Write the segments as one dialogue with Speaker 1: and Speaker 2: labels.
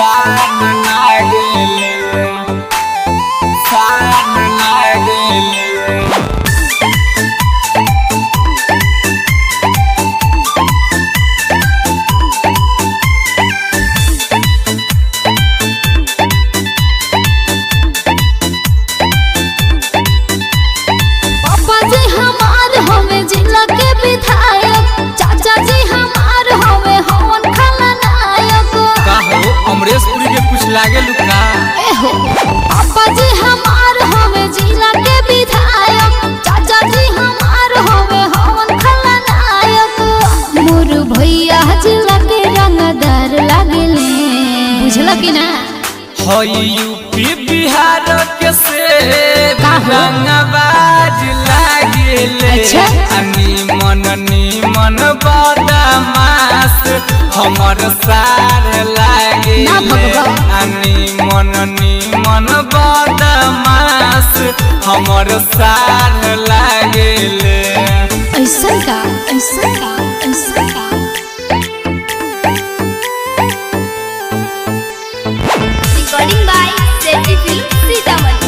Speaker 1: साथ लागेले साथ लागेले
Speaker 2: पापा जी हमार हवे जिला के विधायक चाचा जी हमार हवे हवन खलनायक
Speaker 1: का हो अमरेश पुरी के कुछ लागे लुका
Speaker 2: एहो पापा जी हमार हवे जिला के विधायक चाचा जी हमार हवे हवन खलनायक मोर भैया जिला के रंगदार लागेले बुझला कि ना
Speaker 1: हई यूपी बिहार के से
Speaker 2: का हो?
Speaker 1: रंगबाज लागेले
Speaker 2: अच्छा।
Speaker 1: निमन निमन बदमाश हमर सार लागे
Speaker 2: ना भगवान।
Speaker 1: निमन निमन बदमाश हमर सार लागेले
Speaker 2: ऐसा का ऐसा का ऐसा का
Speaker 3: रिकॉर्डिंग बाय सेटी फिल्म सीतामढ़ी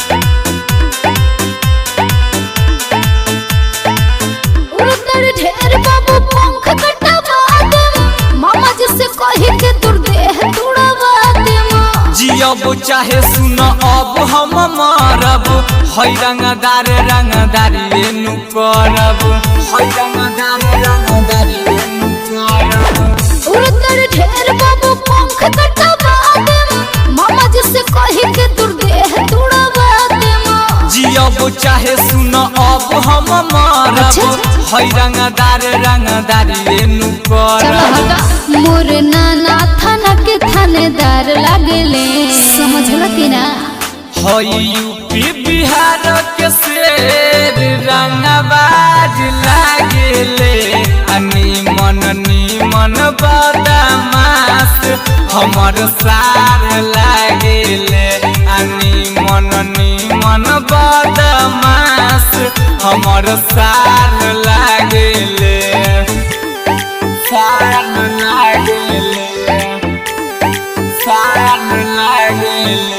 Speaker 2: उड़तर ढेर बाबू पंख कटवा दे मामा जी से कही के तुर देह तुड़वा दे
Speaker 1: जियब चाहे सुन अब हम मरब है रंगदार रंगदारी एनु करब है रंगदार रंगदारी एनु करब
Speaker 2: उड़तर ढेर बाबू पंख कटवा दे मामा जी से कही के तुर देह तुड़वा दे
Speaker 1: जियब चाहे सुन अब हम मरब
Speaker 2: अच्छा, अच्छा।
Speaker 1: है रंगदार रंगदारी एनु
Speaker 2: चलो
Speaker 1: करब
Speaker 2: हटा मोर नाना थाना के थानेदार लागले समझला कि ना
Speaker 1: है यूपी बिहार के शेर रंगबाज लागेले निमन निमन बदमाश हमर सार लागेले निमन निमन बदमाश हमर सार लागेले सार लागेले सार लागेले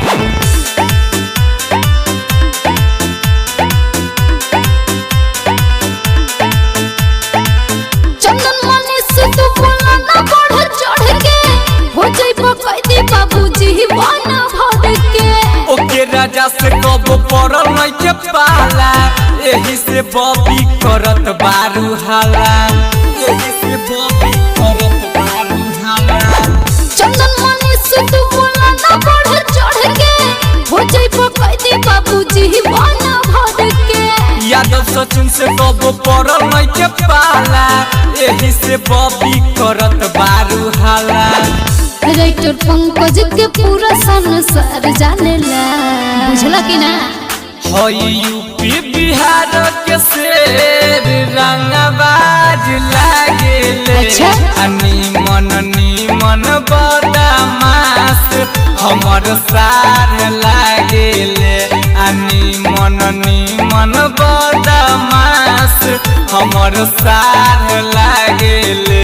Speaker 2: चंदन मनी से तू बोला ना बढ़ चढ़ के हो जाइबो कैदी बाबूजी बन भर के
Speaker 1: ओके राजा से कब पड़ल नहीं के पाला एही से बॉबी करत बारू हाला एही से बॉबी करत बारू हाला
Speaker 2: चंदन मनी से तू बोला ना बढ़ चढ़ के हो जाइबो कैदी बाबूजी बन भर के
Speaker 1: यादव सचिन से कब पड़ल नहीं के पाला एही से बॉबी करत बारू हाला
Speaker 2: राइटर पंकज के पूरा संसार जानेला बुझला कि ना
Speaker 1: हई यूपी बिहार के शेर रंगबाज लागेले
Speaker 2: अच्छा।
Speaker 1: निमन निमन बदमाश हमर सार लागेले निमन निमन बदमाश हमर सार लागेले